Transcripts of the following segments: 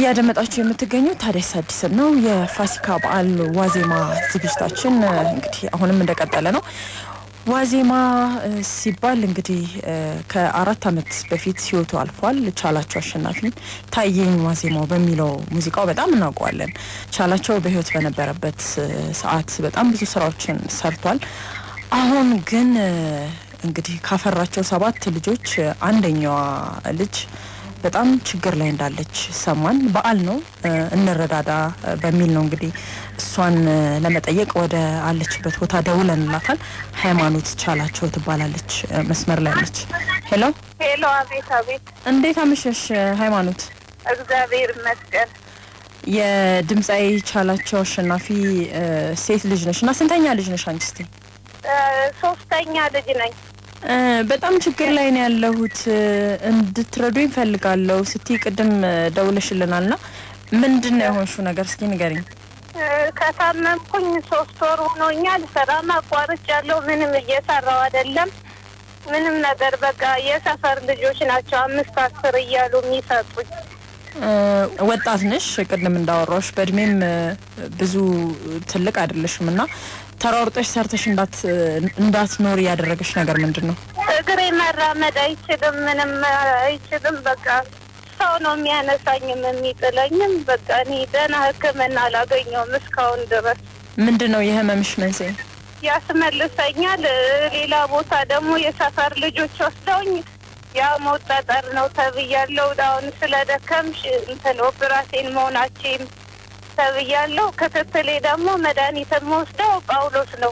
እያደመጣችሁ የምትገኙት ታዲያስ አዲስን ነው። የፋሲካ በዓል ዋዜማ ዝግጅታችን እንግዲህ አሁንም እንደቀጠለ ነው። ዋዜማ ሲባል እንግዲህ ከአራት ዓመት በፊት ህይወቱ አልፏል። ቻላቸው አሸናፊ ታየኝ ዋዜማው በሚለው ሙዚቃው በጣም እናውቀዋለን። ቻላቸው በህይወት በነበረበት ሰዓት በጣም ብዙ ስራዎችን ሰርቷል። አሁን ግን እንግዲህ ካፈራቸው ሰባት ልጆች አንደኛዋ ልጅ በጣም ችግር ላይ እንዳለች ሰማን። በዓል ነው እንረዳዳ በሚል ነው እንግዲህ እሷን ለመጠየቅ ወደ አለችበት ቦታ ደውለንላታል። ሃይማኖት ቻላቸው ትባላለች። መስመር ላይ አለች። ሄሎ ሄሎ። አቤት አቤት። እንዴት አመሸሽ ሃይማኖት? እግዚአብሔር ይመስገን። የድምፃዊ ቻላቸው አሸናፊ ሴት ልጅ ነሽ እና ስንተኛ ልጅ ነሽ አንቺ? እስቲ ሶስተኛ ልጅ ነኝ። በጣም ችግር ላይ ነው ያለሁት እንድትረዱኝ ፈልጋለሁ ስትይ ቅድም ደውለሽልናል ና ምንድን ነው የሆንሽው ነገር እስኪ ንገሪኝ። ከታመምኩኝ ሶስት ወር ሆኖኛል። ስራም አቋርጫለሁ። ምንም እየሰራው አይደለም። ምንም ነገር በቃ የሰፈር ልጆች ናቸው አምስት አስር እያሉ የሚሰጡኝ። ወጣት ነሽ፣ ቅድም እንዳወራሽ በእድሜም ብዙ ትልቅ አይደለሽም እና ተሯርጠሽ ሰርተሽ እንዳትኖር ያደረገሽ ነገር ምንድን ነው? እግሬ መራመድ አይችልም፣ ምንም አይችልም። በቃ ሰው ነው የሚያነሳኝም የሚጥለኝም። በቃ እኔ ደህና ሕክምና አላገኘውም እስካሁን ድረስ። ምንድን ነው የህመምሽ መንስኤ? ያስመልሰኛል። ሌላ ቦታ ደግሞ የሰፈር ልጆች ወስደውኝ ያ ሞት ጠጠር ነው ተብያለሁ። አሁን ስለደከምሽ እንትን ኦፕራሴን መሆናችን ተብያለሁ። ክትትሌ ደግሞ መድኃኒት የምወስደው ጳውሎስ ነው።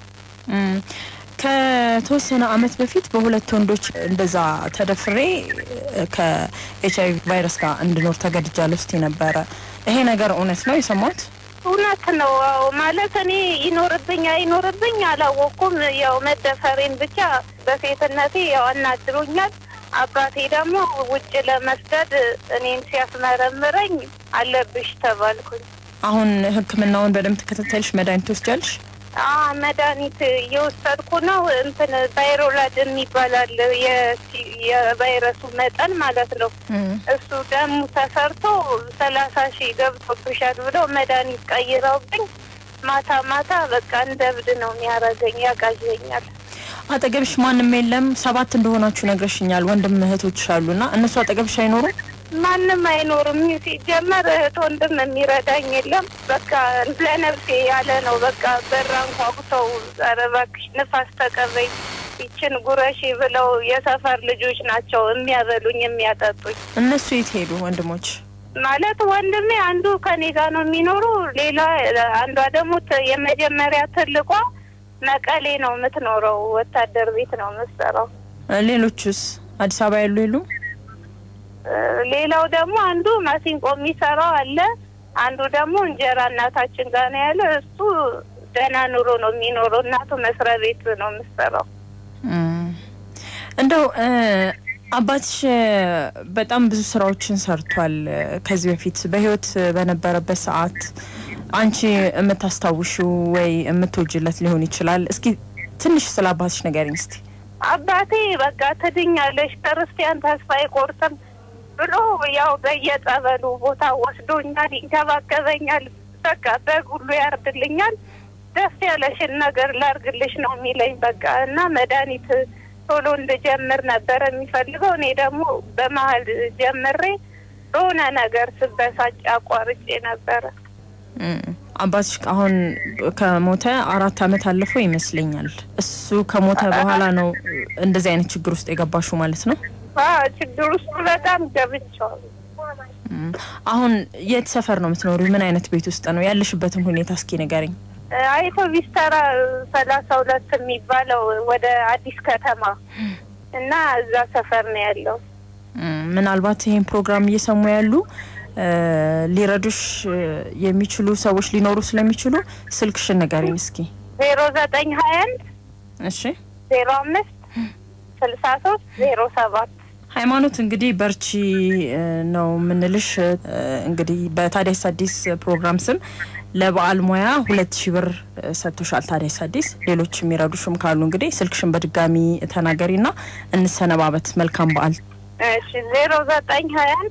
ከተወሰነ አመት በፊት በሁለት ወንዶች እንደዛ ተደፍሬ ከኤች አይቪ ቫይረስ ጋር እንድኖር ተገድጃለሁ ስትይ ነበረ። ይሄ ነገር እውነት ነው የሰማሁት? እውነት ነው። አዎ ማለት እኔ ይኖርብኝ አይኖርብኝ አላወቅኩም። ያው መደፈሬን ብቻ በሴትነቴ ያው አናድሮኛል። አባቴ ደግሞ ውጭ ለመስደድ እኔን ሲያስመረምረኝ አለብሽ ተባልኩኝ። አሁን ሕክምናውን በደንብ ተከታተልሽ? መድኃኒት ትወስጃለሽ? መድኃኒት እየወሰድኩ ነው። እንትን ቫይሮላድ የሚባላል የቫይረሱ መጠን ማለት ነው። እሱ ደሙ ተሰርቶ ሰላሳ ሺህ ገብቶብሻል ብለው መድኃኒት ቀይረውብኝ ማታ ማታ በቃ እንደ እብድ ነው የሚያደርገኝ፣ ያቃዠኛል። አጠገብሽ ማንም የለም? ሰባት እንደሆናችሁ ነግረሽኛል። ወንድም እህቶች አሉና እነሱ አጠገብሽ አይኖሩም? ማንም አይኖርም። ሲጀመር እህት ወንድም የሚረዳኝ የለም። በቃ ለነፍሴ ያለ ነው። በቃ በራ አንኳኩተው ኧረ እባክሽ ንፋስ ተቀበኝ ይችን ጉረሺ ብለው የሰፈር ልጆች ናቸው የሚያበሉኝ የሚያጠጡኝ። እነሱ የት ሄዱ ወንድሞች? ማለት ወንድሜ አንዱ ከኔ ጋር ነው የሚኖሩ፣ ሌላ አንዷ ደግሞ የመጀመሪያ ትልቋ መቀሌ ነው የምትኖረው። ወታደር ቤት ነው የምትሰራው። ሌሎቹስ አዲስ አበባ ያሉ የሉም? ሌላው ደግሞ አንዱ ማሲንቆ የሚሰራው አለ። አንዱ ደግሞ እንጀራ እናታችን ጋር ነው ያለ። እሱ ደህና ኑሮ ነው የሚኖረው። እናቱ መስሪያ ቤት ነው የምትሰራው። እንደው አባትሽ በጣም ብዙ ስራዎችን ሰርቷል ከዚህ በፊት በህይወት በነበረበት ሰዓት አንቺ የምታስታውሽው ወይ የምትወጅለት ሊሆን ይችላል። እስኪ ትንሽ ስለ አባትሽ ንገሪኝ እስቲ። አባቴ በቃ ትድኛለሽ፣ ክርስቲያን ተስፋ አይቆርጥም ብሎ ያው በየጸበሉ ቦታ ወስዶኛል፣ ይንከባከበኛል። በቃ በግ ሁሉ ያርድልኛል። ደስ ያለሽን ነገር ላርግልሽ ነው የሚለኝ። በቃ እና መድኃኒት ቶሎ እንድጀምር ነበረ የሚፈልገው። እኔ ደግሞ በመሀል ጀምሬ በሆነ ነገር ስበሳጭ አቋርጬ ነበረ። አባትሽ አሁን ከሞተ አራት አመት አለፈው ይመስለኛል። እሱ ከሞተ በኋላ ነው እንደዚህ አይነት ችግር ውስጥ የገባሽው ማለት ነው? ችግር ውስጥ በጣም ገብቻለሁ። አሁን የት ሰፈር ነው የምትኖሪው? ምን አይነት ቤት ውስጥ ነው ያለሽበትን ሁኔታ እስኪ ንገሪኝ። አይቶ ቢስተራ ሰላሳ ሁለት የሚባለው ወደ አዲስ ከተማ እና እዛ ሰፈር ነው ያለው። ምናልባት ይሄን ፕሮግራም እየሰሙ ያሉ ሊረዱሽ የሚችሉ ሰዎች ሊኖሩ ስለሚችሉ ስልክሽን ንገሪኝ እስኪ። ዜሮ ዘጠኝ ሀያ አንድ እሺ ዜሮ አምስት ስልሳ ሶስት ዜሮ ሰባት ሃይማኖት እንግዲህ በርቺ ነው የምንልሽ። እንግዲህ በታዲያስ አዲስ ፕሮግራም ስም ለበዓል ሙያ ሁለት ሺህ ብር ሰጥቶሻል ታዲያስ አዲስ። ሌሎች የሚረዱሽም ካሉ እንግዲህ ስልክሽን በድጋሚ ተናገሪና እንሰነባበት። መልካም በዓል። እሺ ዜሮ ዘጠኝ ሀያ አንድ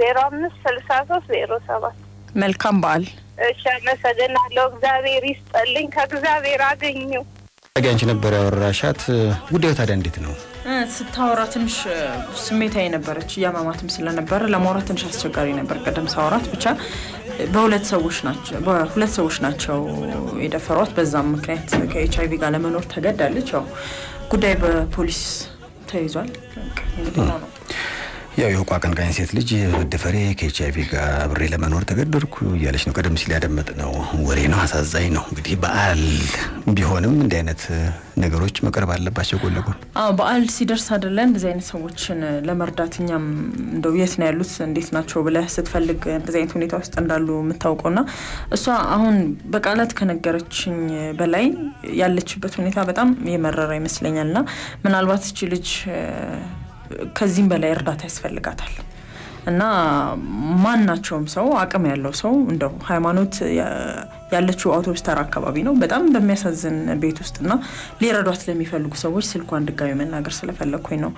ዜሮ አምስት ስልሳ ሶስት ዜሮ ሰባት መልካም በዓል። እሺ፣ አመሰግናለሁ። እግዚአብሔር ይስጠልኝ። ከእግዚአብሔር አገኘው ታዲያ አንቺ ነበር ያወራሻት። ጉዳዩ ታዲያ እንዴት ነው? ስታወራ ትንሽ ስሜታዊ ነበረች፣ እያመማትም ስለነበረ ለማውራት ትንሽ አስቸጋሪ ነበር። ቀደም ሳወራት ብቻ በሁለት ሰዎች ናቸው በሁለት ሰዎች ናቸው የደፈሯት። በዛም ምክንያት ከኤች አይቪ ጋር ለመኖር ተገዳለች። ያው ጉዳይ በፖሊስ ተይዟል። እንግዲህ ነው ነው ያው የውቋ አቀንቃኝ ሴት ልጅ መደፈሬ ከኤች አይቪ ጋር አብሬ ለመኖር ተገደድኩ እያለች ነው። ቀደም ሲል ያደመጥነው ወሬ ነው። አሳዛኝ ነው። እንግዲህ በዓል ቢሆንም እንዲህ አይነት ነገሮች መቅረብ አለባቸው ጎን ለጎን። አዎ በዓል ሲደርስ አይደለ እንደዚህ አይነት ሰዎችን ለመርዳት እኛም እንደው የት ነው ያሉት እንዴት ናቸው ብለህ ስትፈልግ እንደዚህ አይነት ሁኔታ ውስጥ እንዳሉ የምታውቀው ና እሷ አሁን በቃላት ከነገረችኝ በላይ ያለችበት ሁኔታ በጣም የመረረ ይመስለኛል ና ምናልባት እቺ ልጅ ከዚህም በላይ እርዳታ ያስፈልጋታል እና ማናቸውም ሰው አቅም ያለው ሰው እንደው ሃይማኖት ያለችው አውቶቡስ ተራ አካባቢ ነው። በጣም በሚያሳዝን ቤት ውስጥ እና ሊረዷት ለሚፈልጉ ሰዎች ስልኳን ድጋሚ መናገር ስለፈለግኩኝ ነው።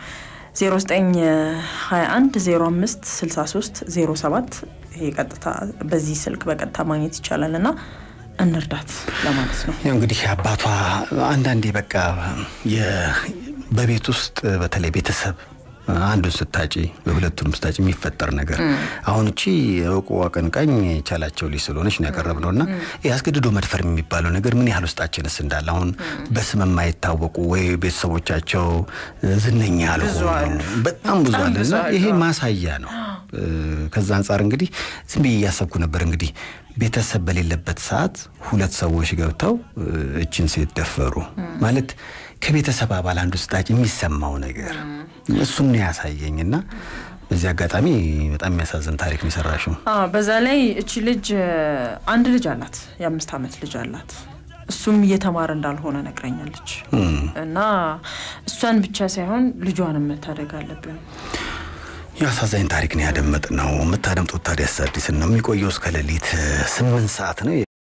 0921 05 63 07 ይሄ ቀጥታ በዚህ ስልክ በቀጥታ ማግኘት ይቻላል እና እንርዳት ለማለት ነው። ያው እንግዲህ አባቷ አንዳንዴ በቃ በቤት ውስጥ በተለይ ቤተሰብ አንዱን ስታጪ በሁለቱንም ስታጪ የሚፈጠር ነገር አሁን እቺ እውቁ አቀንቃኝ ቻላቸው ልጅ ስለሆነች ነው ያቀረብነው እና አስገድዶ መድፈር የሚባለው ነገር ምን ያህል ውስጣችንስ እንዳለ አሁን በስም የማይታወቁ ወይ ቤተሰቦቻቸው ዝነኛ ያልሆኑ በጣም ብዙ አለ እና ይሄ ማሳያ ነው። ከዛ አንጻር እንግዲህ ዝም ብዬ እያሰብኩ ነበር እንግዲህ ቤተሰብ በሌለበት ሰዓት ሁለት ሰዎች ገብተው እችን ሴት ደፈሩ ማለት ከቤተሰብ አባል አንዱ ስጣጭ የሚሰማው ነገር እሱን ነው ያሳየኝ እና በዚህ አጋጣሚ በጣም የሚያሳዝን ታሪክ ነው የሰራሽው። በዛ ላይ እቺ ልጅ አንድ ልጅ አላት፣ የአምስት ዓመት ልጅ አላት። እሱም እየተማረ እንዳልሆነ ነግረኛለች። እና እሷን ብቻ ሳይሆን ልጇንም መታደግ አለብን። የአሳዛኝ ታሪክ ነው ያደመጥነው። የምታደምጡት ታዲያስ አዲስን ነው። የሚቆየው እስከ ሌሊት ስምንት ሰዓት ነው።